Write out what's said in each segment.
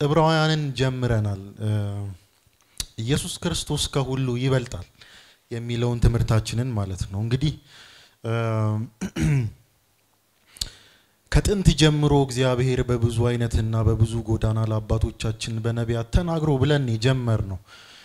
ዕብራውያንን ጀምረናል። ኢየሱስ ክርስቶስ ከሁሉ ይበልጣል የሚለውን ትምህርታችንን ማለት ነው። እንግዲህ ከጥንት ጀምሮ እግዚአብሔር በብዙ አይነትና በብዙ ጎዳና ለአባቶቻችን በነቢያት ተናግሮ ብለን የጀመር ነው።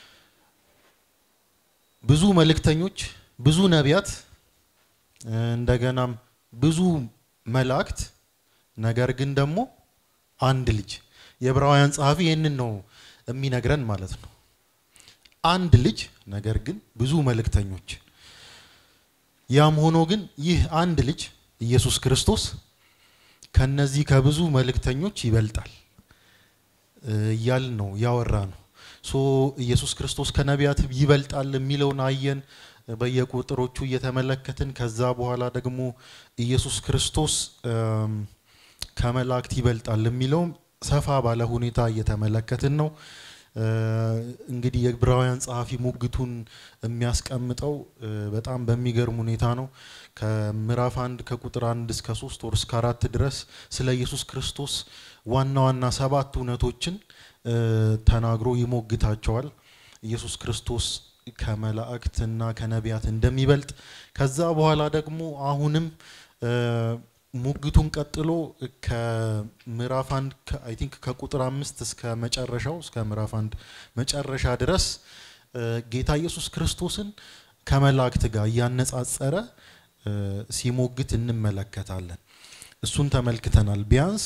ብዙ መልእክተኞች፣ ብዙ ነቢያት፣ እንደገናም ብዙ መላእክት፣ ነገር ግን ደግሞ አንድ ልጅ የዕብራውያን ጸሐፊ ይህንን ነው የሚነግረን ማለት ነው። አንድ ልጅ ነገር ግን ብዙ መልእክተኞች። ያም ሆኖ ግን ይህ አንድ ልጅ ኢየሱስ ክርስቶስ ከነዚህ ከብዙ መልእክተኞች ይበልጣል እያል ነው ያወራ ነው። ሶ ኢየሱስ ክርስቶስ ከነቢያት ይበልጣል የሚለውን አየን በየቁጥሮቹ እየተመለከትን። ከዛ በኋላ ደግሞ ኢየሱስ ክርስቶስ ከመላእክት ይበልጣል የሚለውም ሰፋ ባለ ሁኔታ እየተመለከትን ነው። እንግዲህ የዕብራውያን ጸሐፊ ሙግቱን የሚያስቀምጠው በጣም በሚገርም ሁኔታ ነው። ከምዕራፍ አንድ ከቁጥር አንድ እስከ ሶስት ወር እስከ አራት ድረስ ስለ ኢየሱስ ክርስቶስ ዋና ዋና ሰባት እውነቶችን ተናግሮ ይሞግታቸዋል። ኢየሱስ ክርስቶስ ከመላእክትና ከነቢያት እንደሚበልጥ ከዛ በኋላ ደግሞ አሁንም ሙግቱን ቀጥሎ ከምዕራፍ አንድ አይ ቲንክ ከቁጥር አምስት እስከ መጨረሻው እስከ ምዕራፍ አንድ መጨረሻ ድረስ ጌታ ኢየሱስ ክርስቶስን ከመላእክት ጋር እያነጻጸረ ሲሞግት እንመለከታለን። እሱን ተመልክተናል። ቢያንስ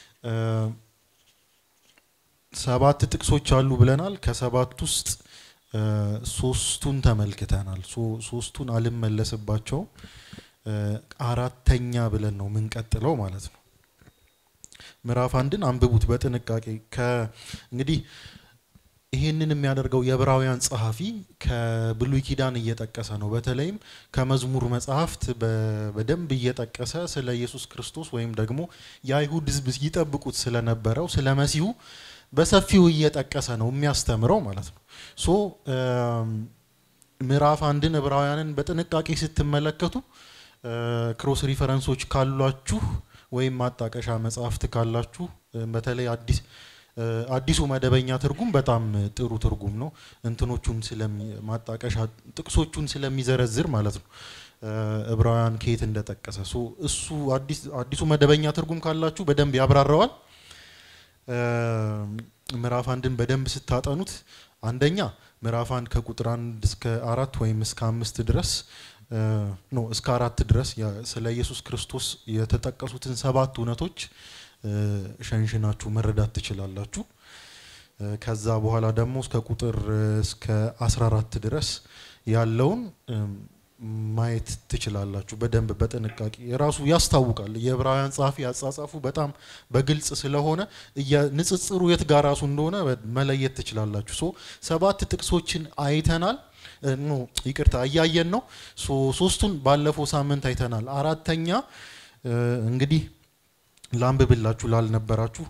ሰባት ጥቅሶች አሉ ብለናል። ከሰባት ውስጥ ሶስቱን ተመልክተናል። ሶስቱን አልመለስባቸውም። አራተኛ ብለን ነው የምንቀጥለው ማለት ነው። ምዕራፍ አንድን አንብቡት በጥንቃቄ እንግዲህ ይህንን የሚያደርገው የዕብራውያን ጸሐፊ ከብሉይ ኪዳን እየጠቀሰ ነው። በተለይም ከመዝሙር መጽሐፍት በደንብ እየጠቀሰ ስለ ኢየሱስ ክርስቶስ ወይም ደግሞ የአይሁድ ሕዝብ ይጠብቁት ስለነበረው ስለ መሲሁ በሰፊው እየጠቀሰ ነው የሚያስተምረው ማለት ነው። ሶ ምዕራፍ አንድን ዕብራውያንን በጥንቃቄ ስትመለከቱ ክሮስ ሪፈረንሶች ካሏችሁ ወይም ማጣቀሻ መጽሐፍት ካላችሁ በተለይ አዲስ አዲሱ መደበኛ ትርጉም በጣም ጥሩ ትርጉም ነው። እንትኖቹን ማጣቀሻ ጥቅሶቹን ስለሚዘረዝር ማለት ነው ዕብራውያን ከየት እንደጠቀሰ እሱ አዲሱ መደበኛ ትርጉም ካላችሁ በደንብ ያብራራዋል። ምዕራፍ አንድን በደንብ ስታጠኑት አንደኛ ምዕራፍ አንድ ከቁጥር አንድ እስከ አራት ወይም እስከ አምስት ድረስ ኖ እስከ አራት ድረስ ስለ ኢየሱስ ክርስቶስ የተጠቀሱትን ሰባት እውነቶች ሸንሽናችሁ መረዳት ትችላላችሁ። ከዛ በኋላ ደግሞ እስከ ቁጥር እስከ 14 ድረስ ያለውን ማየት ትችላላችሁ በደንብ በጥንቃቄ የራሱ ያስታውቃል። የዕብራውያን ጸሐፊ አጻጻፉ በጣም በግልጽ ስለሆነ ንጽጽሩ የት ጋር ራሱ እንደሆነ መለየት ትችላላችሁ። ሶ ሰባት ጥቅሶችን አይተናል። ኖ ይቅርታ እያየን ነው። ሶስቱን ባለፈው ሳምንት አይተናል። አራተኛ እንግዲህ ላንብብላችሁ ላልነበራችሁ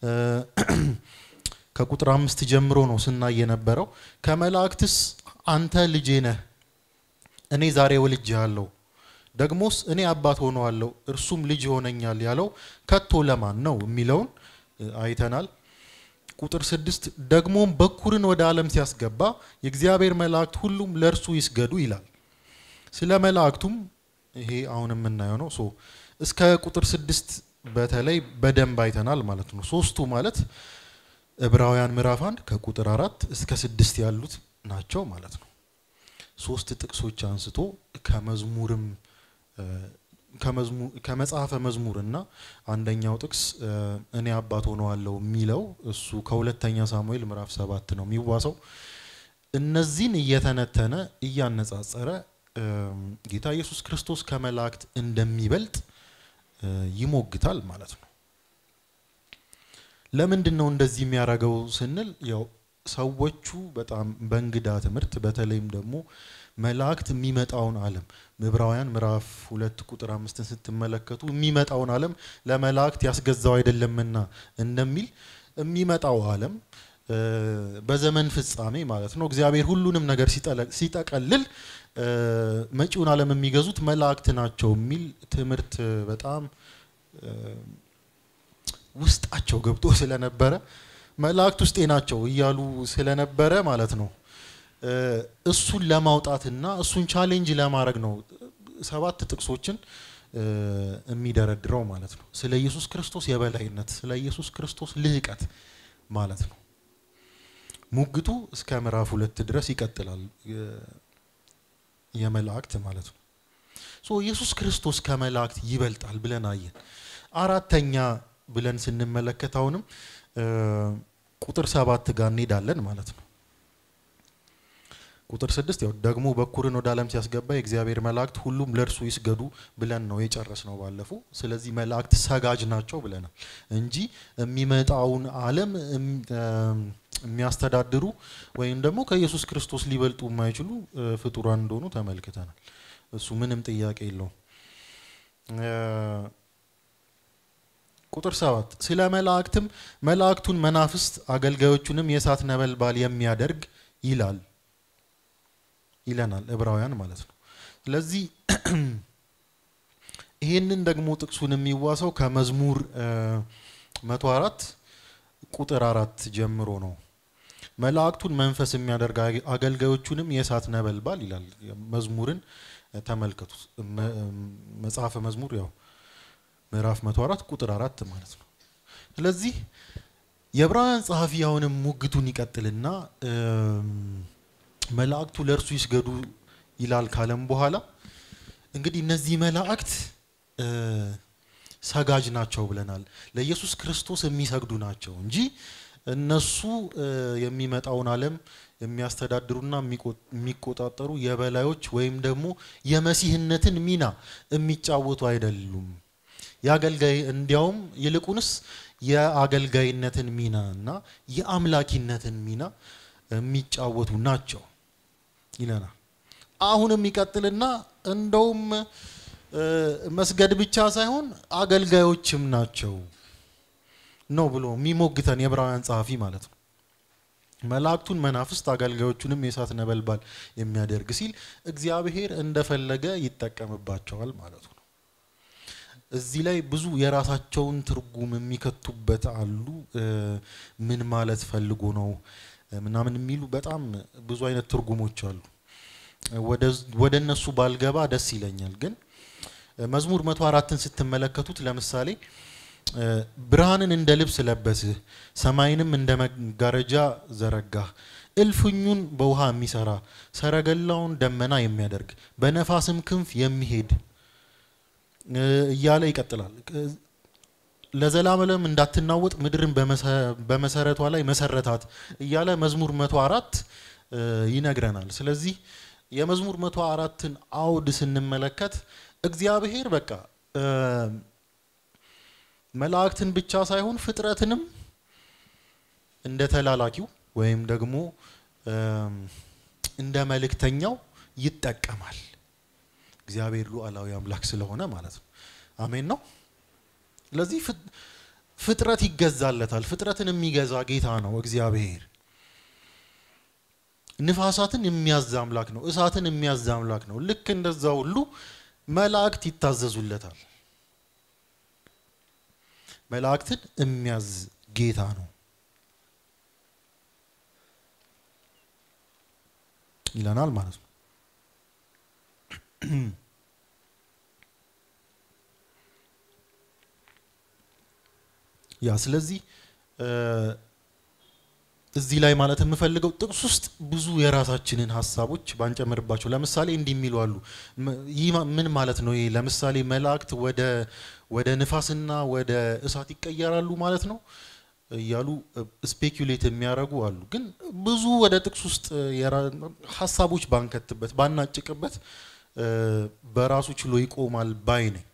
ከቁጥር አምስት ጀምሮ ነው ስናይ የነበረው። ከመላእክትስ አንተ ልጄ ነህ፣ እኔ ዛሬ ወልጄሃለሁ፣ ደግሞስ እኔ አባት ሆነዋለሁ፣ እርሱም ልጅ ይሆነኛል ያለው ከቶ ለማን ነው የሚለውን አይተናል። ቁጥር ስድስት ደግሞም በኩርን ወደ ዓለም ሲያስገባ የእግዚአብሔር መላእክት ሁሉም ለእርሱ ይስገዱ ይላል። ስለ መላእክቱም ይሄ አሁን የምናየው ነው። ሶ እስከ ቁጥር ስድስት በተለይ በደንብ አይተናል ማለት ነው። ሶስቱ ማለት ዕብራውያን ምዕራፍ አንድ ከቁጥር አራት እስከ ስድስት ያሉት ናቸው ማለት ነው። ሶስት ጥቅሶች አንስቶ ከመዝሙርም ከመጽሐፈ መዝሙር እና አንደኛው ጥቅስ እኔ አባት ሆነዋለሁ የሚለው እሱ ከሁለተኛ ሳሙኤል ምዕራፍ ሰባት ነው የሚዋሰው። እነዚህን እየተነተነ እያነጻጸረ ጌታ ኢየሱስ ክርስቶስ ከመላእክት እንደሚበልጥ ይሞግታል ማለት ነው። ለምንድን ነው እንደዚህ የሚያደርገው ስንል ያው ሰዎቹ በጣም በእንግዳ ትምህርት በተለይም ደግሞ መላእክት የሚመጣውን ዓለም ዕብራውያን ምዕራፍ ሁለት ቁጥር አምስትን ስትመለከቱ የሚመጣውን ዓለም ለመላእክት ያስገዛው አይደለምና እንደሚል የሚመጣው ዓለም በዘመን ፍጻሜ ማለት ነው እግዚአብሔር ሁሉንም ነገር ሲጠቀልል መጪውን ዓለም የሚገዙት መላእክት ናቸው የሚል ትምህርት በጣም ውስጣቸው ገብቶ ስለነበረ መላእክት ውስጤ ናቸው እያሉ ስለነበረ ማለት ነው እሱን ለማውጣትና እሱን ቻሌንጅ ለማድረግ ነው ሰባት ጥቅሶችን የሚደረድረው ማለት ነው። ስለ ኢየሱስ ክርስቶስ የበላይነት፣ ስለ ኢየሱስ ክርስቶስ ልህቀት ማለት ነው። ሙግቱ እስከ ምዕራፍ ሁለት ድረስ ይቀጥላል። የመላእክት ማለት ነው። ሶ ኢየሱስ ክርስቶስ ከመላእክት ይበልጣል ብለን አየን። አራተኛ ብለን ስንመለከት አሁንም ቁጥር ሰባት ጋር እንሄዳለን ማለት ነው። ቁጥር ስድስት ያው ደግሞ በኩርን ወደ ዓለም ሲያስገባ የእግዚአብሔር መላእክት ሁሉም ለእርሱ ይስገዱ ብለን ነው የጨረስ ነው ባለፈው። ስለዚህ መላእክት ሰጋጅ ናቸው ብለናል እንጂ የሚመጣውን ዓለም የሚያስተዳድሩ ወይም ደግሞ ከኢየሱስ ክርስቶስ ሊበልጡ የማይችሉ ፍጡራን እንደሆኑ ተመልክተናል። እሱ ምንም ጥያቄ የለውም። ቁጥር ሰባት ስለ መላእክትም መላእክቱን መናፍስት አገልጋዮቹንም የእሳት ነበልባል የሚያደርግ ይላል ይለናል ዕብራውያን ማለት ነው። ስለዚህ ይህንን ደግሞ ጥቅሱን የሚዋሰው ከመዝሙር መቶ አራት ቁጥር አራት ጀምሮ ነው። መላእክቱን መንፈስ የሚያደርግ አገልጋዮቹንም የእሳት ነበልባል ይላል። መዝሙርን ተመልከቱ። መጽሐፈ መዝሙር ያው ምዕራፍ መቶ አራት ቁጥር አራት ማለት ነው። ስለዚህ የዕብራውያን ጸሐፊ አሁንም ሙግቱን ይቀጥልና መላእክቱ ለእርሱ ይስገዱ ይላል ካለም በኋላ እንግዲህ እነዚህ መላእክት ሰጋጅ ናቸው ብለናል። ለኢየሱስ ክርስቶስ የሚሰግዱ ናቸው እንጂ እነሱ የሚመጣውን ዓለም የሚያስተዳድሩና የሚቆጣጠሩ የበላዮች ወይም ደግሞ የመሲህነትን ሚና የሚጫወቱ አይደሉም። የአገልጋይ እንዲያውም ይልቁንስ የአገልጋይነትን ሚና እና የአምላኪነትን ሚና የሚጫወቱ ናቸው ይለናል። አሁንም ይቀጥልና እንደውም መስገድ ብቻ ሳይሆን አገልጋዮችም ናቸው ነው ብሎ የሚሞግተን የዕብራውያን ጸሐፊ ማለት ነው። መላእክቱን መናፍስት አገልጋዮቹንም የእሳት ነበልባል የሚያደርግ ሲል እግዚአብሔር እንደፈለገ ይጠቀምባቸዋል ማለቱ ነው። እዚህ ላይ ብዙ የራሳቸውን ትርጉም የሚከቱበት አሉ። ምን ማለት ፈልጎ ነው ምናምን የሚሉ በጣም ብዙ አይነት ትርጉሞች አሉ። ወደ እነሱ ባልገባ ደስ ይለኛል። ግን መዝሙር መቶ አራትን ስትመለከቱት ለምሳሌ ብርሃንን እንደ ልብስ ለበስህ፣ ሰማይንም እንደ መጋረጃ ዘረጋህ፣ እልፍኙን በውሃ የሚሰራ ሰረገላውን ደመና የሚያደርግ በነፋስም ክንፍ የሚሄድ እያለ ይቀጥላል። ለዘላለም እንዳትናወጥ ምድርን በመሰረቷ ላይ መሰረታት እያለ መዝሙር መቶ አራት ይነግረናል። ስለዚህ የመዝሙር መቶ አራትን አውድ ስንመለከት እግዚአብሔር በቃ መላእክትን ብቻ ሳይሆን ፍጥረትንም እንደ ተላላኪው ወይም ደግሞ እንደ መልእክተኛው ይጠቀማል። እግዚአብሔር ሉዓላዊ አምላክ ስለሆነ ማለት ነው። አሜን ነው። ስለዚህ ፍጥረት ይገዛለታል። ፍጥረትን የሚገዛ ጌታ ነው እግዚአብሔር። ንፋሳትን የሚያዝ አምላክ ነው። እሳትን የሚያዝ አምላክ ነው። ልክ እንደዛ ሁሉ መላእክት ይታዘዙለታል። መላእክትን የሚያዝ ጌታ ነው ይለናል ማለት ነው። ያ ስለዚህ እዚህ ላይ ማለት የምፈልገው ጥቅስ ውስጥ ብዙ የራሳችንን ሀሳቦች ባንጨምርባቸው፣ ለምሳሌ እንዲህ የሚሉ አሉ። ይህ ምን ማለት ነው? ይሄ ለምሳሌ መላእክት ወደ ወደ ንፋስና ወደ እሳት ይቀየራሉ ማለት ነው እያሉ ስፔኩሌት የሚያደርጉ አሉ። ግን ብዙ ወደ ጥቅስ ውስጥ ሀሳቦች ባንከትበት ባናጭቅበት በራሱ ችሎ ይቆማል ባይ ነኝ።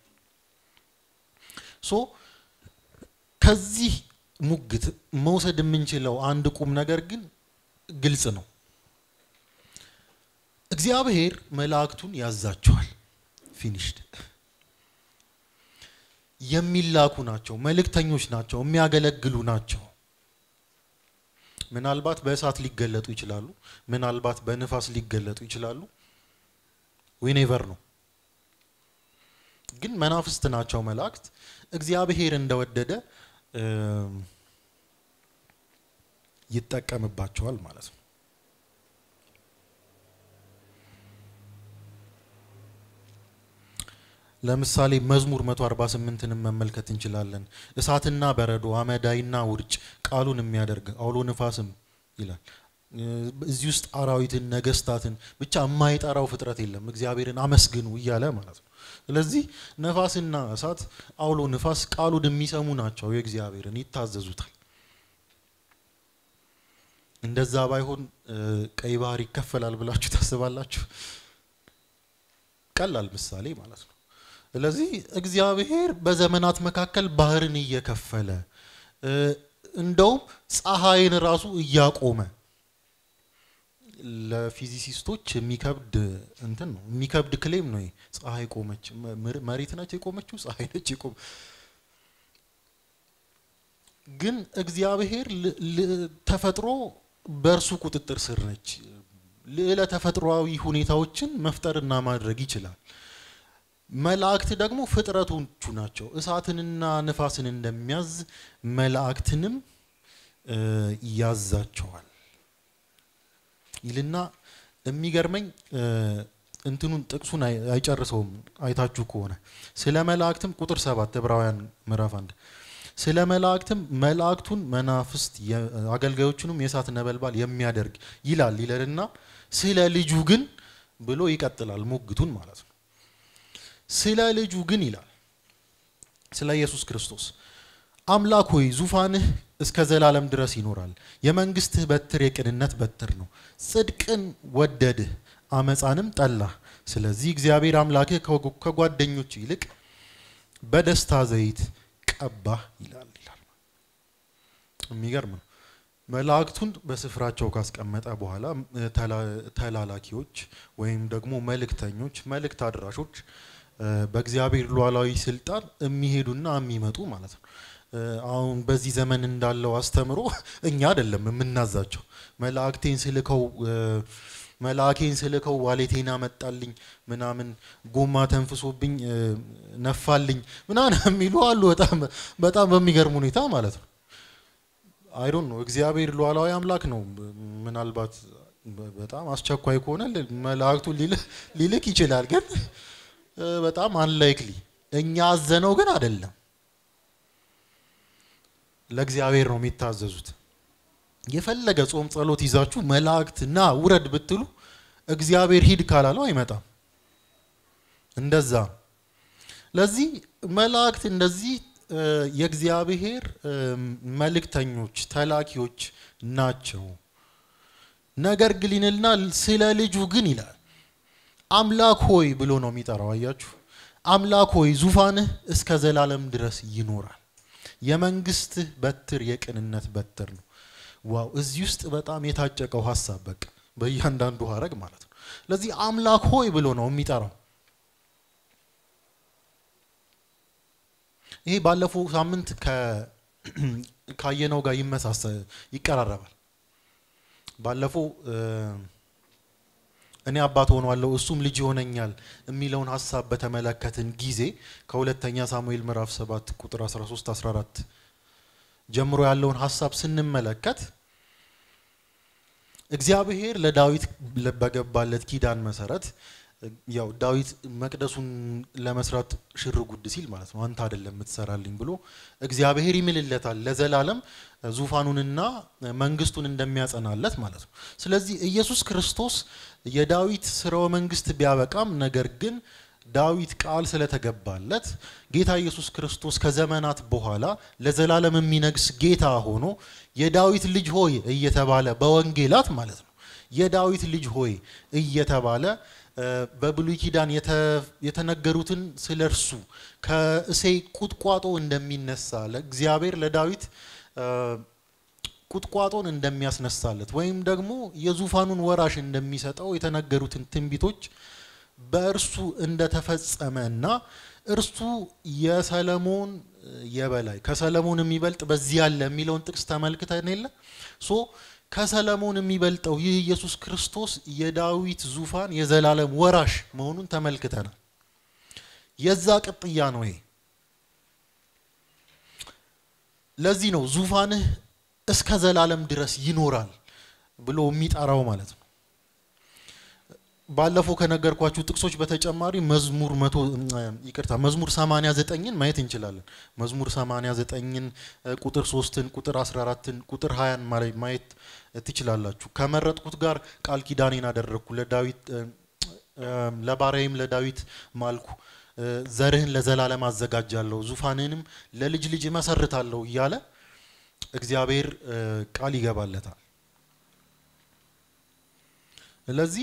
ሶ ከዚህ ሙግት መውሰድ የምንችለው አንድ ቁም ነገር ግን ግልጽ ነው። እግዚአብሔር መላእክቱን ያዛቸዋል። ፊኒሽድ የሚላኩ ናቸው፣ መልእክተኞች ናቸው፣ የሚያገለግሉ ናቸው። ምናልባት በእሳት ሊገለጡ ይችላሉ፣ ምናልባት በንፋስ ሊገለጡ ይችላሉ። ዊኔቨር ነው። ግን መናፍስት ናቸው መላእክት እግዚአብሔር እንደወደደ ይጠቀምባቸዋል ማለት ነው። ለምሳሌ መዝሙር 148ንም መመልከት እንችላለን። እሳትና በረዶ አመዳይና ውርጭ ቃሉን የሚያደርግ አውሎ ንፋስም ይላል። እዚህ ውስጥ አራዊትን፣ ነገስታትን ብቻ የማይጠራው ፍጥረት የለም። እግዚአብሔርን አመስግኑ እያለ ማለት ነው። ስለዚህ ነፋስና እሳት፣ አውሎ ንፋስ ቃሉን የሚሰሙ ናቸው። የእግዚአብሔርን ይታዘዙታል። እንደዛ ባይሆን ቀይ ባህር ይከፈላል ብላችሁ ታስባላችሁ? ቀላል ምሳሌ ማለት ነው። ስለዚህ እግዚአብሔር በዘመናት መካከል ባህርን እየከፈለ እንደውም ፀሐይን ራሱ እያቆመ ለፊዚሲስቶች የሚከብድ እንትን ነው የሚከብድ ክሌም ነው። ፀሐይ ቆመች፣ መሬት ነች የቆመችው፣ ፀሐይ ነች የቆመ ግን እግዚአብሔር ተፈጥሮ በእርሱ ቁጥጥር ስር ነች። ልዕለ ተፈጥሯዊ ሁኔታዎችን መፍጠርና ማድረግ ይችላል። መላእክት ደግሞ ፍጥረቶቹ ናቸው። እሳትንና ንፋስን እንደሚያዝ መላእክትንም ያዛቸዋል ይልና የሚገርመኝ እንትኑን ጥቅሱን አይጨርሰውም። አይታችሁ ከሆነ ስለ መላእክትም ቁጥር ሰባት ዕብራውያን ምዕራፍ አንድ ስለ መላእክትም መላእክቱን መናፍስት አገልጋዮቹንም የእሳት ነበልባል የሚያደርግ ይላል ይለንና ስለ ልጁ ግን ብሎ ይቀጥላል ሙግቱን ማለት ነው። ስለ ልጁ ግን ይላል ስለ ኢየሱስ ክርስቶስ አምላክ ሆይ ዙፋንህ እስከ ዘላለም ድረስ ይኖራል። የመንግስትህ በትር የቅንነት በትር ነው። ጽድቅን ወደድህ፣ አመፃንም ጠላህ። ስለዚህ እግዚአብሔር አምላክህ ከጓደኞች ይልቅ በደስታ ዘይት ቀባህ ይላል ይላል። የሚገርም ነው። መላእክቱን በስፍራቸው ካስቀመጠ በኋላ ተላላኪዎች ወይም ደግሞ መልእክተኞች፣ መልእክት አድራሾች በእግዚአብሔር ሉዓላዊ ስልጣን የሚሄዱና የሚመጡ ማለት ነው። አሁን በዚህ ዘመን እንዳለው አስተምሮ እኛ አይደለም የምናዛቸው። መላእክቴን ስልከው መልአኬን ስልከው ዋሌቴን አመጣልኝ ምናምን ጎማ ተንፍሶብኝ ነፋልኝ ምናምን የሚሉ አሉ። በጣም በጣም በሚገርም ሁኔታ ማለት ነው። አይዶን ነው እግዚአብሔር ሉዓላዊ አምላክ ነው። ምናልባት በጣም አስቸኳይ ከሆነ መላእክቱን ሊልክ ይችላል። ግን በጣም አንላይክሊ እኛ አዘነው ግን አይደለም። ለእግዚአብሔር ነው የሚታዘዙት። የፈለገ ጾም ጸሎት ይዛችሁ መላእክት ና ውረድ ብትሉ እግዚአብሔር ሂድ ካላለው አይመጣም። እንደዛ ለዚህ መላእክት እንደዚህ የእግዚአብሔር መልእክተኞች ተላኪዎች ናቸው። ነገር ግን ይልና ስለ ልጁ ግን ይላል አምላክ ሆይ ብሎ ነው የሚጠራው። አያችሁ፣ አምላክ ሆይ ዙፋንህ እስከ ዘላለም ድረስ ይኖራል። የመንግስትህ በትር የቅንነት በትር ነው። ዋው! እዚህ ውስጥ በጣም የታጨቀው ሀሳብ በቃ በእያንዳንዱ ሀረግ ማለት ነው። ለዚህ አምላክ ሆይ ብሎ ነው የሚጠራው። ይሄ ባለፈው ሳምንት ካየነው ጋር ይመሳሰ ይቀራረባል። ባለፈው እኔ አባት ሆኗለሁ እሱም ልጅ ይሆነኛል የሚለውን ሀሳብ በተመለከትን ጊዜ ከሁለተኛ ሳሙኤል ምዕራፍ 7 ቁጥር 13 14 ጀምሮ ያለውን ሀሳብ ስንመለከት እግዚአብሔር ለዳዊት በገባለት ኪዳን መሰረት ያው ዳዊት መቅደሱን ለመስራት ሽር ጉድ ሲል ማለት ነው አንተ አይደለም የምትሰራልኝ ብሎ እግዚአብሔር ይምልለታል ለዘላለም ዙፋኑንና መንግስቱን እንደሚያጸናለት ማለት ነው። ስለዚህ ኢየሱስ ክርስቶስ የዳዊት ስርወ መንግስት ቢያበቃም ነገር ግን ዳዊት ቃል ስለተገባለት ጌታ ኢየሱስ ክርስቶስ ከዘመናት በኋላ ለዘላለም የሚነግስ ጌታ ሆኖ የዳዊት ልጅ ሆይ እየተባለ በወንጌላት ማለት ነው የዳዊት ልጅ ሆይ እየተባለ በብሉይ ኪዳን የተነገሩትን ስለ እርሱ ከእሴይ ቁጥቋጦ እንደሚነሳ ለእግዚአብሔር ለዳዊት ቁጥቋጦን እንደሚያስነሳለት ወይም ደግሞ የዙፋኑን ወራሽ እንደሚሰጠው የተነገሩትን ትንቢቶች በእርሱ እንደተፈጸመ እና እርሱ የሰለሞን የበላይ ከሰለሞን የሚበልጥ በዚህ ያለ የሚለውን ጥቅስ ተመልክተን የለ ሶ ከሰለሞን የሚበልጠው ይህ ኢየሱስ ክርስቶስ የዳዊት ዙፋን የዘላለም ወራሽ መሆኑን ተመልክተናል። የዛ ቅጥያ ነው ይሄ። ለዚህ ነው ዙፋንህ እስከ ዘላለም ድረስ ይኖራል ብሎ የሚጠራው ማለት ነው። ባለፈው ከነገርኳችሁ ጥቅሶች በተጨማሪ መዝሙር መቶ ይቅርታ መዝሙር 89ን ማየት እንችላለን። መዝሙር 89ን ቁጥር 3ን ቁጥር 14ን ቁጥር 20ን ማየት ትችላላችሁ። ከመረጥኩት ጋር ቃል ኪዳኔን አደረግኩ፣ ለዳዊት ለባሪያዬም ለዳዊት ማልኩ፣ ዘርህን ለዘላለም አዘጋጃለሁ፣ ዙፋንህንም ለልጅ ልጅ እመሰርታለሁ እያለ እግዚአብሔር ቃል ይገባለታል። ስለዚህ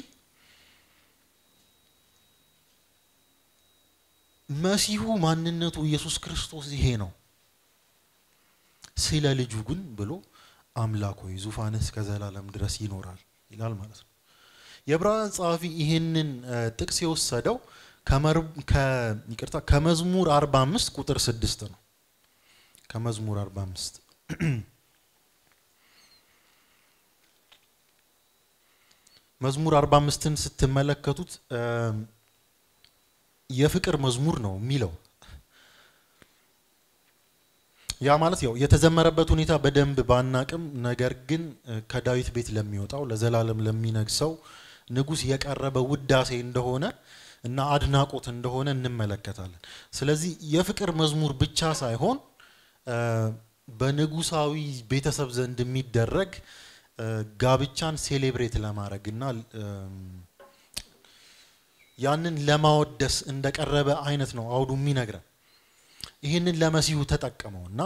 መሲሁ ማንነቱ ኢየሱስ ክርስቶስ ይሄ ነው። ስለ ልጁ ግን ብሎ አምላክ ሆይ ዙፋንህ እስከ ዘላለም ድረስ ይኖራል ይላል ማለት ነው። የዕብራውያን ጸሐፊ ይህንን ጥቅስ የወሰደው ይቅርታ ከመዝሙር 45 ቁጥር 6 ነው። ከመዝሙር 45 መዝሙር 45ን ስትመለከቱት የፍቅር መዝሙር ነው የሚለው። ያ ማለት ያው የተዘመረበት ሁኔታ በደንብ ባናቅም፣ ነገር ግን ከዳዊት ቤት ለሚወጣው ለዘላለም ለሚነግሰው ንጉሥ የቀረበ ውዳሴ እንደሆነ እና አድናቆት እንደሆነ እንመለከታለን። ስለዚህ የፍቅር መዝሙር ብቻ ሳይሆን በንጉሳዊ ቤተሰብ ዘንድ የሚደረግ ጋብቻን ሴሌብሬት ለማድረግ እና ያንን ለማወደስ እንደቀረበ አይነት ነው አውዱ የሚነግረን። ይህንን ለመሲሁ ተጠቀመው እና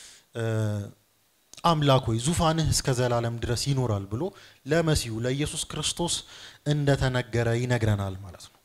አምላክ ሆይ ዙፋንህ እስከ ዘላለም ድረስ ይኖራል ብሎ ለመሲሁ ለኢየሱስ ክርስቶስ እንደተነገረ ይነግረናል ማለት ነው።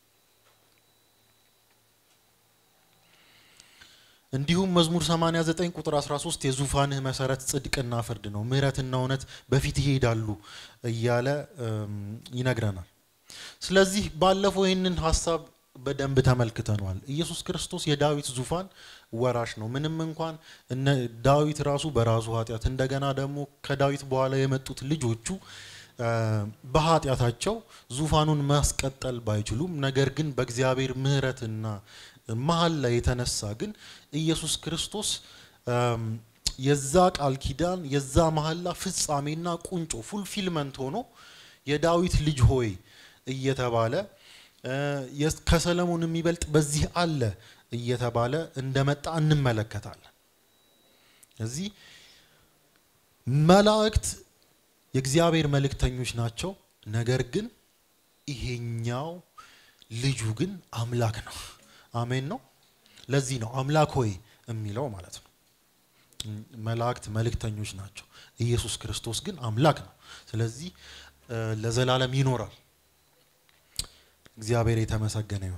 እንዲሁም መዝሙር 89 ቁጥር 13 የዙፋንህ መሰረት ጽድቅና ፍርድ ነው፣ ምሕረትና እውነት በፊት ይሄዳሉ እያለ ይነግረናል። ስለዚህ ባለፈው ይህንን ሀሳብ በደንብ ተመልክተነዋል። ኢየሱስ ክርስቶስ የዳዊት ዙፋን ወራሽ ነው። ምንም እንኳን እነ ዳዊት ራሱ በራሱ ኃጢአት እንደገና ደግሞ ከዳዊት በኋላ የመጡት ልጆቹ በኃጢአታቸው ዙፋኑን ማስቀጠል ባይችሉም፣ ነገር ግን በእግዚአብሔር ምሕረትና መሀል ላይ የተነሳ ግን ኢየሱስ ክርስቶስ የዛ ቃል ኪዳን የዛ መሀላ ፍጻሜና ቁንጮ ፉልፊልመንት ሆኖ የዳዊት ልጅ ሆይ እየተባለ ከሰለሞን የሚበልጥ በዚህ አለ እየተባለ እንደመጣ እንመለከታለን። እዚህ መላእክት የእግዚአብሔር መልእክተኞች ናቸው። ነገር ግን ይሄኛው ልጁ ግን አምላክ ነው። አሜን ነው። ለዚህ ነው አምላክ ሆይ የሚለው ማለት ነው። መላእክት መልእክተኞች ናቸው። ኢየሱስ ክርስቶስ ግን አምላክ ነው። ስለዚህ ለዘላለም ይኖራል። እግዚአብሔር የተመሰገነ ይሁን።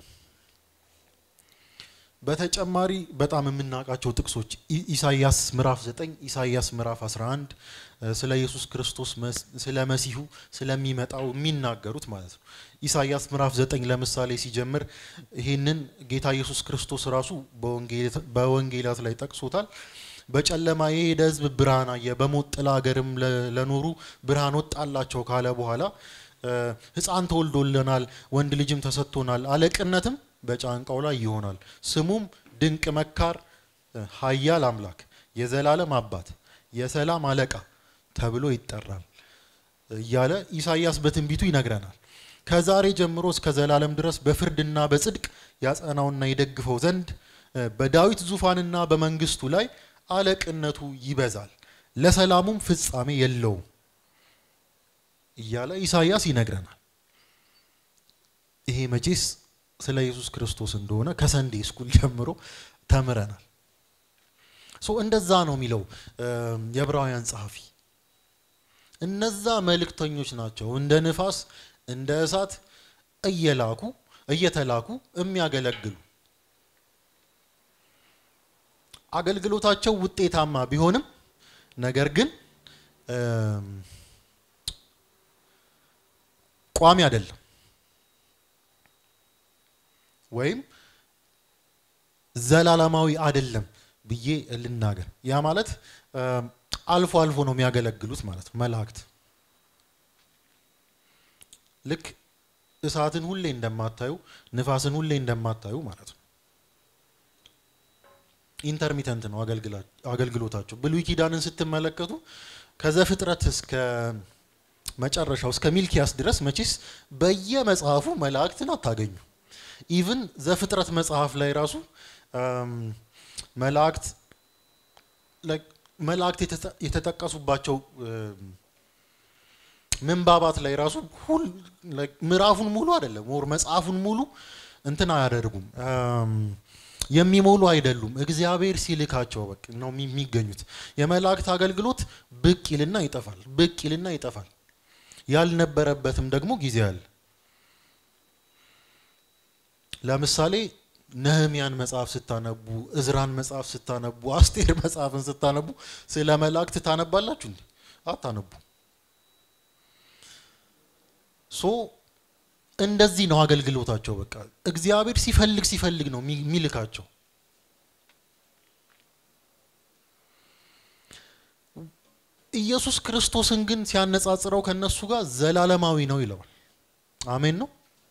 በተጨማሪ በጣም የምናውቃቸው ጥቅሶች ኢሳይያስ ምዕራፍ 9፣ ኢሳይያስ ምዕራፍ 11 ስለ ኢየሱስ ክርስቶስ ስለ መሲሁ ስለሚመጣው የሚናገሩት ማለት ነው። ኢሳይያስ ምዕራፍ 9 ለምሳሌ ሲጀምር ይህንን ጌታ ኢየሱስ ክርስቶስ ራሱ በወንጌላት ላይ ጠቅሶታል። በጨለማ የሄደ ሕዝብ ብርሃን አየ፣ በሞት ጥላ አገርም ለኖሩ ብርሃን ወጣላቸው ካለ በኋላ ሕፃን ተወልዶልናል፣ ወንድ ልጅም ተሰጥቶናል፣ አለቅነትም በጫንቃው ላይ ይሆናል፣ ስሙም ድንቅ መካር፣ ኃያል አምላክ፣ የዘላለም አባት፣ የሰላም አለቃ ተብሎ ይጠራል እያለ ኢሳይያስ በትንቢቱ ይነግረናል። ከዛሬ ጀምሮ እስከ ዘላለም ድረስ በፍርድና በጽድቅ ያጸናውና ይደግፈው ዘንድ በዳዊት ዙፋንና በመንግስቱ ላይ አለቅነቱ ይበዛል፣ ለሰላሙም ፍጻሜ የለውም እያለ ኢሳይያስ ይነግረናል። ይሄ መቼስ ስለ ኢየሱስ ክርስቶስ እንደሆነ ከሰንዴ ስኩል ጀምሮ ተምረናል። ሶ እንደዛ ነው የሚለው የዕብራውያን ጸሐፊ። እነዛ መልእክተኞች ናቸው እንደ ንፋስ እንደ እሳት እየላኩ እየተላኩ የሚያገለግሉ አገልግሎታቸው ውጤታማ ቢሆንም ነገር ግን ቋሚ አይደለም ወይም ዘላለማዊ አይደለም ብዬ ልናገር። ያ ማለት አልፎ አልፎ ነው የሚያገለግሉት ማለት ነው። መላእክት ልክ እሳትን ሁሌ እንደማታዩ ንፋስን ሁሌ እንደማታዩ ማለት ነው። ኢንተርሚተንት ነው አገልግሎታቸው። ብሉይ ኪዳንን ስትመለከቱ ከዘፍጥረት እስከ መጨረሻው እስከ ሚልኪያስ ድረስ መቼስ በየመጽሐፉ መላእክትን አታገኙ። ኢቭን ዘፍጥረት መጽሐፍ ላይ ራሱ መላእክት መላእክት የተጠቀሱባቸው ምንባባት ላይ ራሱ ምዕራፉን ሙሉ አይደለም ወር መጽሐፉን ሙሉ እንትን አያደርጉም የሚሞሉ አይደሉም። እግዚአብሔር ሲልካቸው በቃ ነው የሚገኙት። የመላእክት አገልግሎት ብቅ ይልና ይጠፋል፣ ብቅ ይልና ይጠፋል። ያልነበረበትም ደግሞ ጊዜ አለ። ለምሳሌ ነህሚያን መጽሐፍ ስታነቡ፣ እዝራን መጽሐፍ ስታነቡ፣ አስቴር መጽሐፍን ስታነቡ ስለ መላእክት ታነባላችሁ እንዴ? አታነቡ። ሶ እንደዚህ ነው አገልግሎታቸው። በቃ እግዚአብሔር ሲፈልግ ሲፈልግ ነው የሚልካቸው። ኢየሱስ ክርስቶስን ግን ሲያነጻጽረው ከነሱ ጋር ዘላለማዊ ነው ይለዋል። አሜን ነው።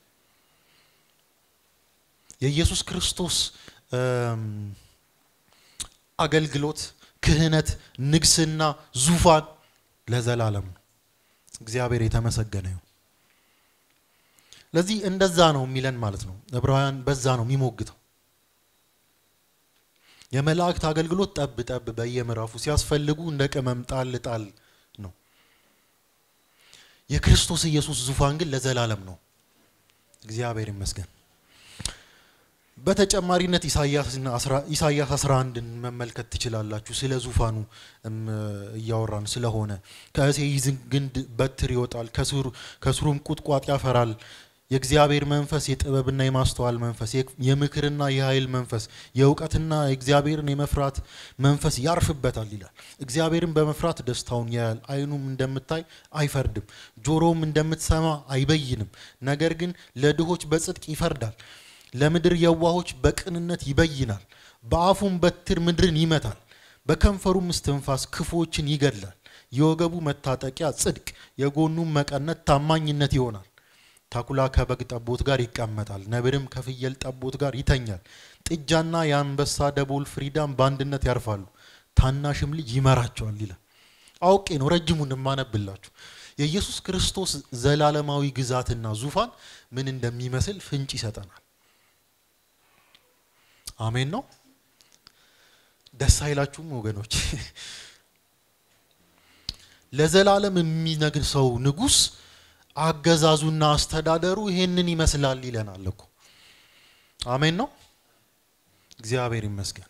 የኢየሱስ ክርስቶስ አገልግሎት፣ ክህነት፣ ንግስና፣ ዙፋን ለዘላለም ነው። እግዚአብሔር የተመሰገነ ይሁን። ለዚህ እንደዛ ነው የሚለን ማለት ነው። ዕብራውያን በዛ ነው የሚሞግተው። የመላእክት አገልግሎት ጠብ ጠብ በየምዕራፉ ሲያስፈልጉ እንደ ቅመም ጣል ጣል ነው። የክርስቶስ ኢየሱስ ዙፋን ግን ለዘላለም ነው። እግዚአብሔር ይመስገን። በተጨማሪነት ኢሳያስ 11ን መመልከት ትችላላችሁ። ስለ ዙፋኑ እያወራን ስለሆነ ከእሴይ ግንድ በትር ይወጣል፣ ከስሩም ቁጥቋጥ ያፈራል። የእግዚአብሔር መንፈስ የጥበብና የማስተዋል መንፈስ፣ የምክርና የኃይል መንፈስ፣ የእውቀትና የእግዚአብሔርን የመፍራት መንፈስ ያርፍበታል ይላል። እግዚአብሔርን በመፍራት ደስታውን ያያል። ዓይኑም እንደምታይ አይፈርድም፣ ጆሮውም እንደምትሰማ አይበይንም። ነገር ግን ለድሆች በጽድቅ ይፈርዳል፣ ለምድር የዋሆች በቅንነት ይበይናል። በአፉም በትር ምድርን ይመታል፣ በከንፈሩም እስትንፋስ ክፉዎችን ይገድላል። የወገቡ መታጠቂያ ጽድቅ፣ የጎኑም መቀነት ታማኝነት ይሆናል። ተኩላ ከበግ ጠቦት ጋር ይቀመጣል፣ ነብርም ከፍየል ጠቦት ጋር ይተኛል። ጥጃና የአንበሳ ደቦል ፍሪዳም በአንድነት ያርፋሉ፣ ታናሽም ልጅ ይመራቸዋል ይላል። አውቄ ነው ረጅሙን የማነብላችሁ። የኢየሱስ ክርስቶስ ዘላለማዊ ግዛትና ዙፋን ምን እንደሚመስል ፍንጭ ይሰጠናል። አሜን ነው። ደስ አይላችሁም ወገኖች? ለዘላለም የሚነግር ሰው ንጉሥ አገዛዙና አስተዳደሩ ይሄንን ይመስላል ይለናል እኮ። አሜን ነው። እግዚአብሔር ይመስገን።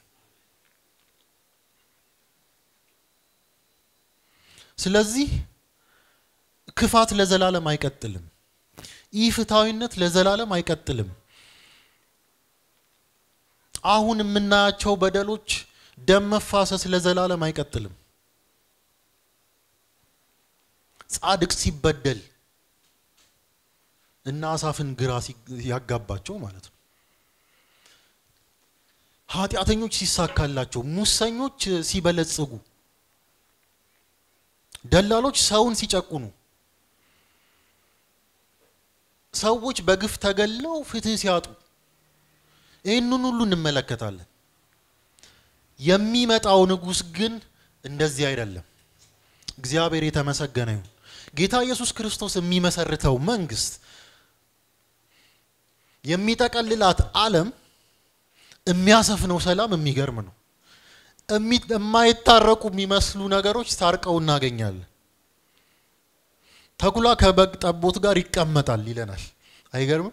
ስለዚህ ክፋት ለዘላለም አይቀጥልም። ኢፍትሐዊነት ለዘላለም አይቀጥልም። አሁን የምናያቸው በደሎች፣ ደም መፋሰስ ለዘላለም አይቀጥልም። ጻድቅ ሲበደል እና አሳፍን ግራ ያጋባቸው ማለት ነው። ኃጢአተኞች ሲሳካላቸው፣ ሙሰኞች ሲበለጽጉ፣ ደላሎች ሰውን ሲጨቁኑ፣ ሰዎች በግፍ ተገለው ፍትህ ሲያጡ ይህንን ሁሉ እንመለከታለን። የሚመጣው ንጉሥ ግን እንደዚህ አይደለም። እግዚአብሔር የተመሰገነ ይሁን። ጌታ ኢየሱስ ክርስቶስ የሚመሰርተው መንግስት የሚጠቀልላት ዓለም የሚያሰፍነው ሰላም የሚገርም ነው። የማይታረቁ የሚመስሉ ነገሮች ታርቀው እናገኛለን። ተኩላ ከበግ ጠቦት ጋር ይቀመጣል ይለናል። አይገርምም?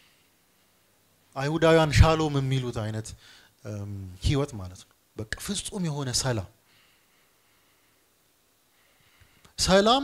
አይሁዳውያን ሻሎም የሚሉት አይነት ህይወት ማለት ነው። በቃ ፍጹም የሆነ ሰላም ሰላም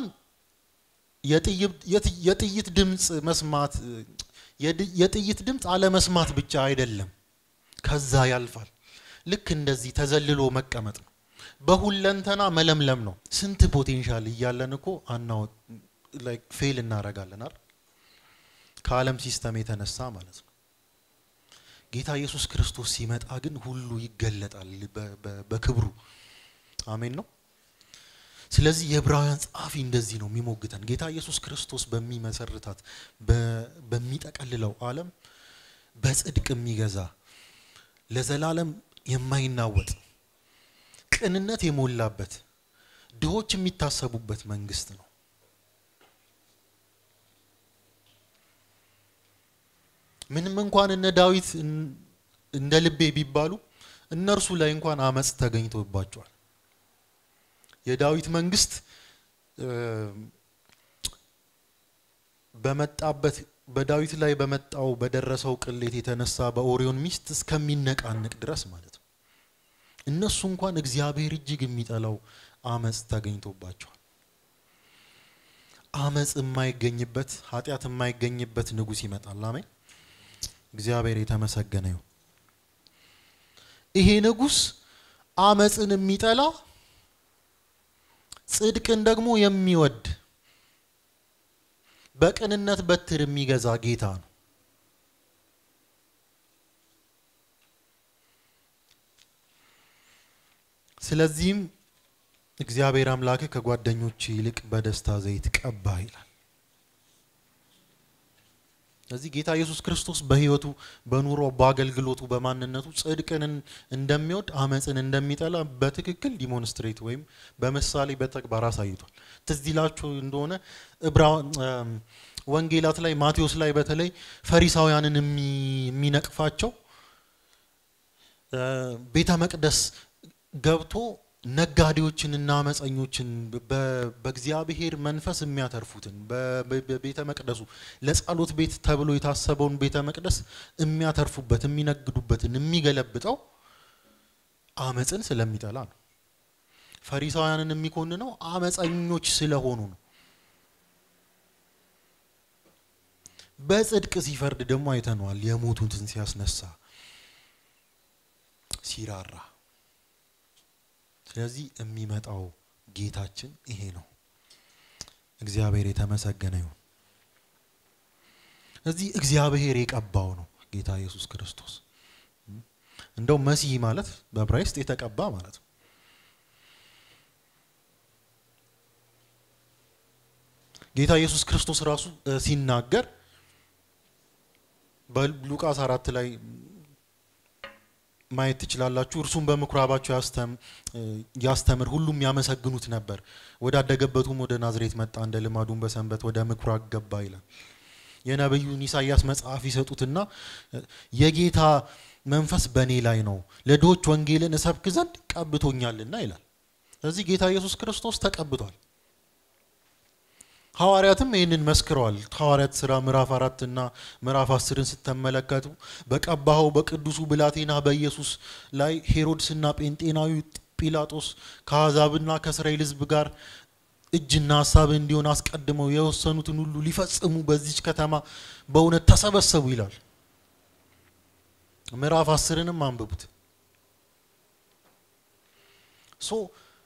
የጥይት ድምፅ መስማት የጥይት ድምፅ አለመስማት ብቻ አይደለም፣ ከዛ ያልፋል። ልክ እንደዚህ ተዘልሎ መቀመጥ ነው። በሁለንተና መለምለም ነው። ስንት ፖቴንሻል እያለን እኮ አናወጥ ፌል እናደርጋለን አይደል? ከዓለም ሲስተም የተነሳ ማለት ነው። ጌታ ኢየሱስ ክርስቶስ ሲመጣ ግን ሁሉ ይገለጣል በክብሩ። አሜን ነው። ስለዚህ የዕብራውያን ጸሐፊ እንደዚህ ነው የሚሞግተን። ጌታ ኢየሱስ ክርስቶስ በሚመሰርታት በሚጠቀልለው ዓለም በጽድቅ የሚገዛ ለዘላለም የማይናወጥ ቅንነት የሞላበት ድሆች የሚታሰቡበት መንግስት ነው። ምንም እንኳን እነ ዳዊት እንደ ልቤ ቢባሉ እነርሱ ላይ እንኳን አመፅ ተገኝቶባቸዋል። የዳዊት መንግስት በመጣበት በዳዊት ላይ በመጣው በደረሰው ቅሌት የተነሳ በኦሪዮን ሚስት እስከሚነቃነቅ ድረስ ማለት ነው። እነሱ እንኳን እግዚአብሔር እጅግ የሚጠላው አመፅ ተገኝቶባቸዋል። አመፅ የማይገኝበት ኃጢአት የማይገኝበት ንጉሥ ይመጣል። አሜን። እግዚአብሔር የተመሰገነ ይሁን። ይሄ ንጉሥ አመፅን የሚጠላ ጽድቅን ደግሞ የሚወድ በቅንነት በትር የሚገዛ ጌታ ነው። ስለዚህም እግዚአብሔር አምላክ ከጓደኞች ይልቅ በደስታ ዘይት ቀባ ይላል። ስለዚህ ጌታ ኢየሱስ ክርስቶስ በሕይወቱ በኑሮ በአገልግሎቱ በማንነቱ ጽድቅን እንደሚወድ አመፅን እንደሚጠላ በትክክል ዲሞንስትሬት ወይም በምሳሌ በተግባር አሳይቷል። ትዝ ይላችሁ እንደሆነ ዕብራ ወንጌላት ላይ ማቴዎስ ላይ በተለይ ፈሪሳውያንን የሚነቅፋቸው ቤተ መቅደስ ገብቶ ነጋዴዎችንና አመፀኞችን በእግዚአብሔር መንፈስ የሚያተርፉትን በቤተ መቅደሱ ለጸሎት ቤት ተብሎ የታሰበውን ቤተ መቅደስ የሚያተርፉበት የሚነግዱበትን የሚገለብጠው አመፅን ስለሚጠላ ነው። ፈሪሳውያንን የሚኮንነው አመፀኞች ስለሆኑ ነው። በጽድቅ ሲፈርድ ደግሞ አይተነዋል። የሞቱትን ሲያስነሳ ሲራራ ስለዚህ የሚመጣው ጌታችን ይሄ ነው። እግዚአብሔር የተመሰገነ ይሁን። እዚህ እግዚአብሔር የቀባው ነው ጌታ ኢየሱስ ክርስቶስ። እንደው መሲህ ማለት በዕብራይስጥ የተቀባ ማለት ነው። ጌታ ኢየሱስ ክርስቶስ ራሱ ሲናገር በሉቃስ አራት ላይ ማየት ትችላላችሁ። እርሱም በምኩራባቸው ያስተምር፣ ሁሉም ያመሰግኑት ነበር። ወዳደገበቱም ወደ ናዝሬት መጣ፣ እንደ ልማዱም በሰንበት ወደ ምኩራብ ገባ ይላል። የነቢዩን ኢሳያስ መጽሐፍ ይሰጡትና የጌታ መንፈስ በእኔ ላይ ነው፣ ለድሆች ወንጌልን እሰብክ ዘንድ ቀብቶኛልና ይላል። ስለዚህ ጌታ ኢየሱስ ክርስቶስ ተቀብቷል። ሐዋርያትም ይህንን መስክረዋል። ሐዋርያት ስራ ምዕራፍ አራት እና ምዕራፍ አስርን ስትመለከቱ በቀባኸው በቅዱሱ ብላቴና በኢየሱስ ላይ ሄሮድስና ጴንጤናዊ ጲላጦስ ከአሕዛብና ከእስራኤል ሕዝብ ጋር እጅና ሀሳብ እንዲሆን አስቀድመው የወሰኑትን ሁሉ ሊፈጽሙ በዚች ከተማ በእውነት ተሰበሰቡ ይላል። ምዕራፍ አስርንም አንብቡት። ሶ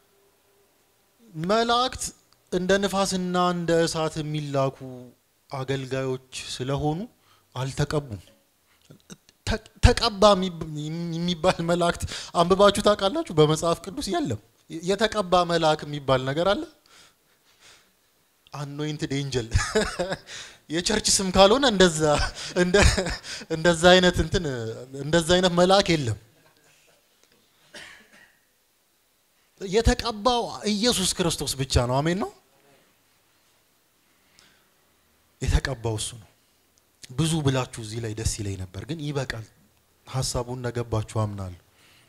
መላእክት እንደ ንፋስና እንደ እሳት የሚላኩ አገልጋዮች ስለሆኑ አልተቀቡም። ተቀባ የሚባል መላእክት አንብባችሁ ታውቃላችሁ? በመጽሐፍ ቅዱስ የለም። የተቀባ መልአክ የሚባል ነገር አለ? አኖይንትድ ኤንጀል የቸርች ስም ካልሆነ እንደዛ እንደዛ አይነት እንትን እንደዛ አይነት መልአክ የለም። የተቀባው ኢየሱስ ክርስቶስ ብቻ ነው። አሜን ነው። የተቀባው እሱ ነው። ብዙ ብላችሁ እዚህ ላይ ደስ ይለኝ ነበር፣ ግን ይበቃል። ሀሳቡን እንደገባችሁ አምናለሁ።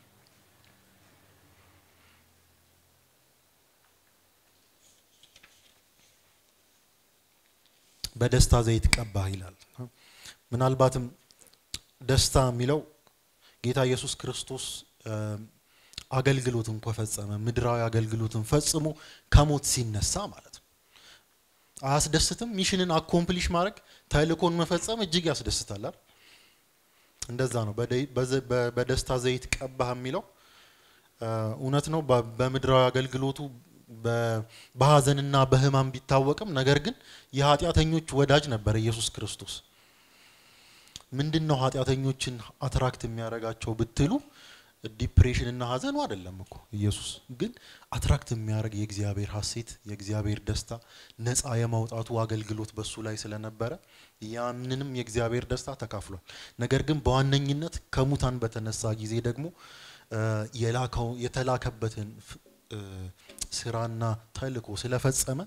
በደስታ ዘይት ቀባህ ይላል። ምናልባትም ደስታ የሚለው ጌታ ኢየሱስ ክርስቶስ አገልግሎትን ከፈጸመ ምድራዊ አገልግሎትን ፈጽሞ ከሞት ሲነሳ ማለት ነው። አያስደስትም? ሚሽንን አኮምፕሊሽ ማድረግ ተልእኮን መፈጸም እጅግ ያስደስታል። እንደዛ ነው። በደስታ ዘይት ቀባህ የሚለው እውነት ነው። በምድራዊ አገልግሎቱ በሀዘንና በሕማም ቢታወቅም ነገር ግን የኃጢአተኞች ወዳጅ ነበር ኢየሱስ ክርስቶስ። ምንድን ነው ኃጢአተኞችን አትራክት የሚያደርጋቸው ብትሉ ዲፕሬሽን እና ሀዘኑ አይደለም እኮ ኢየሱስ ግን አትራክት የሚያደርግ የእግዚአብሔር ሀሴት የእግዚአብሔር ደስታ ነፃ የማውጣቱ አገልግሎት በሱ ላይ ስለነበረ ያንንም የእግዚአብሔር ደስታ ተካፍሏል። ነገር ግን በዋነኝነት ከሙታን በተነሳ ጊዜ ደግሞ የላከው የተላከበትን ስራና ተልእኮ ስለፈጸመ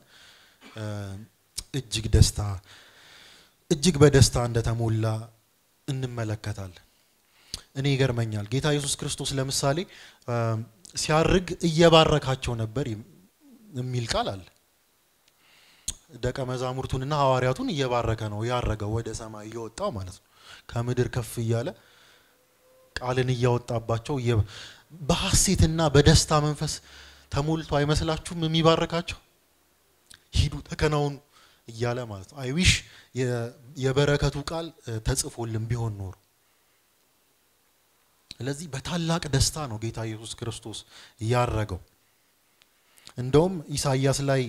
እጅግ ደስታ እጅግ በደስታ እንደተሞላ እንመለከታለን። እኔ ይገርመኛል። ጌታ ኢየሱስ ክርስቶስ ለምሳሌ ሲያርግ እየባረካቸው ነበር የሚል ቃል አለ። ደቀ መዛሙርቱንና ሐዋርያቱን እየባረከ ነው ያረገው፣ ወደ ሰማይ እየወጣው ማለት ነው። ከምድር ከፍ እያለ ቃልን እያወጣባቸው በሐሴትና በደስታ መንፈስ ተሞልቶ አይመስላችሁም የሚባረካቸው? ሂዱ ተከናውኑ እያለ ማለት ነው። አይዊሽ የበረከቱ ቃል ተጽፎልን ቢሆን ኖሮ። ስለዚህ በታላቅ ደስታ ነው ጌታ ኢየሱስ ክርስቶስ ያረገው። እንደውም ኢሳይያስ ላይ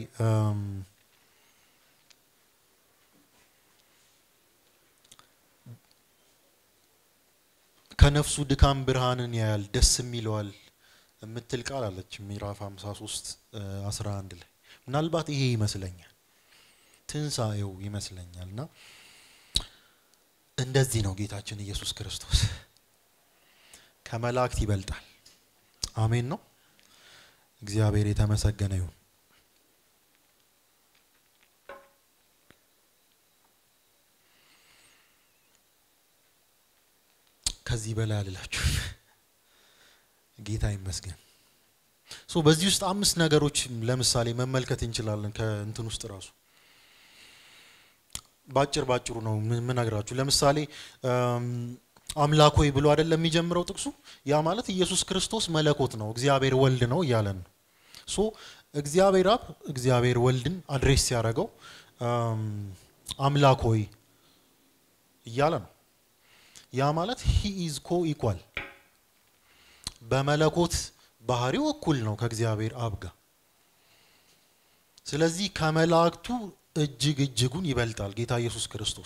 ከነፍሱ ድካም ብርሃንን ያያል ደስም ይለዋል የምትል ቃል አለች ምዕራፍ 53 11 ላይ ምናልባት ይሄ ይመስለኛል ትንሣኤው ይመስለኛል እና እንደዚህ ነው ጌታችን ኢየሱስ ክርስቶስ ከመላእክት ይበልጣል። አሜን ነው። እግዚአብሔር የተመሰገነ ይሁን። ከዚህ በላይ አልላችሁ። ጌታ ይመስገን። ሶ በዚህ ውስጥ አምስት ነገሮች ለምሳሌ መመልከት እንችላለን። ከእንትን ውስጥ ራሱ ባጭር ባጭሩ ነው የምነግራችሁ። ለምሳሌ አምላክ ሆይ ብሎ አይደለም የሚጀምረው ጥቅሱ። ያ ማለት ኢየሱስ ክርስቶስ መለኮት ነው፣ እግዚአብሔር ወልድ ነው እያለን ነው። ሶ እግዚአብሔር አብ እግዚአብሔር ወልድን አድሬስ ሲያደርገው አምላክ ሆይ እያለ ነው። ያ ማለት ሂ ኢዝ ኮ ኢኳል በመለኮት ባህሪው እኩል ነው ከእግዚአብሔር አብ ጋር። ስለዚህ ከመላእክቱ እጅግ እጅጉን ይበልጣል ጌታ ኢየሱስ ክርስቶስ።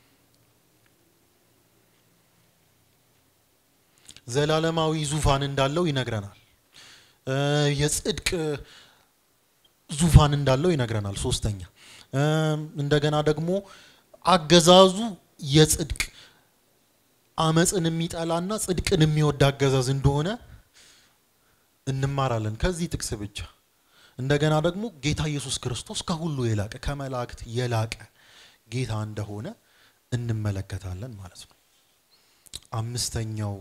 ዘላለማዊ ዙፋን እንዳለው ይነግረናል። የጽድቅ ዙፋን እንዳለው ይነግረናል። ሶስተኛ እንደገና ደግሞ አገዛዙ የጽድቅ አመፅን የሚጠላና ጽድቅን የሚወድ አገዛዝ እንደሆነ እንማራለን ከዚህ ጥቅስ ብቻ። እንደገና ደግሞ ጌታ ኢየሱስ ክርስቶስ ከሁሉ የላቀ ከመላእክት የላቀ ጌታ እንደሆነ እንመለከታለን ማለት ነው። አምስተኛው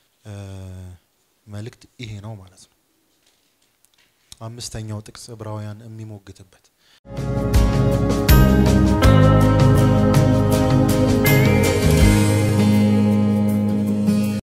መልእክት ይሄ ነው ማለት ነው። አምስተኛው ጥቅስ ዕብራውያን የሚሞግትበት